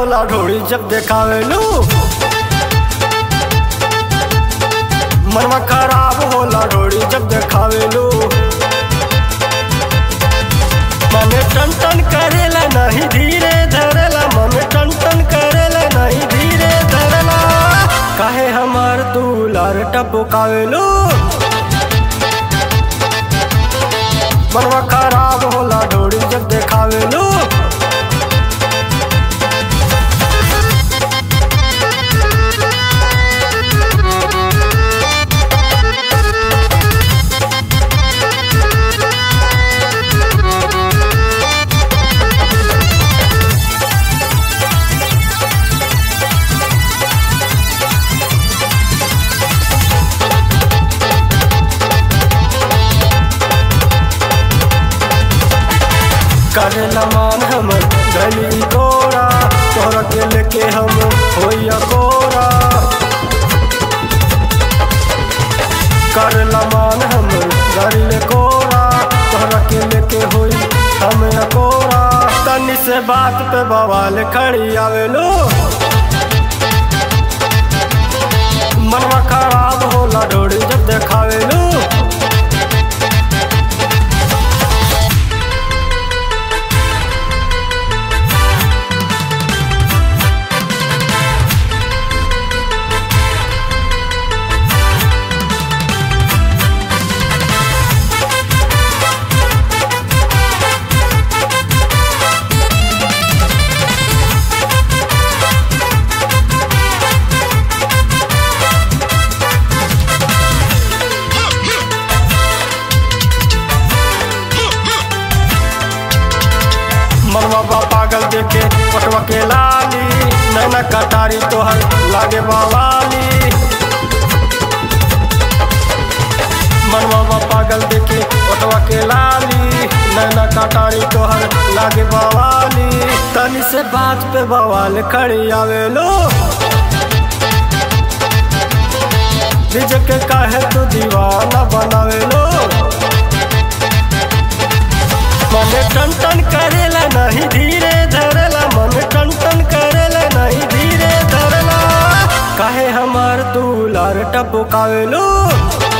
होला ढोड़ी जब देखावेलू मनवा खराब होला ढोड़ी जब देखावेलू मन टन टन करेला नहीं धीरे धरेला मन टन टन करेला नहीं धीरे धरेला काहे हमार दुलार टपकावेलू मनवा खराब होला ढोड़ी जब देखावेलू करेला मान हमर गली गोरा तोहरा के लेके हम होइया गोरा करेला मान हमर गली गोरा तोहरा के लेके होई हम गोरा तनी से बात पे बवाल खड़ी आवेलो मनवा खराब होला ढोड़ी जब देखावेलू मनवा बा पागल देखे पटवा के लाली नैना कटारी तोहर लागे बावाली मनवा बा पागल देखे पटवा के लाली नैना कटारी तोहर लागे बावाली तनी से बात पे बवाल खड़ी आवेलो निज के काहे तू दीवाना बनावेलो मन टन टन करेला नहीं धीरे धरेला मन टन टन करेला नहीं धीरे धरेला काहे हमार दुलार टपकावेलो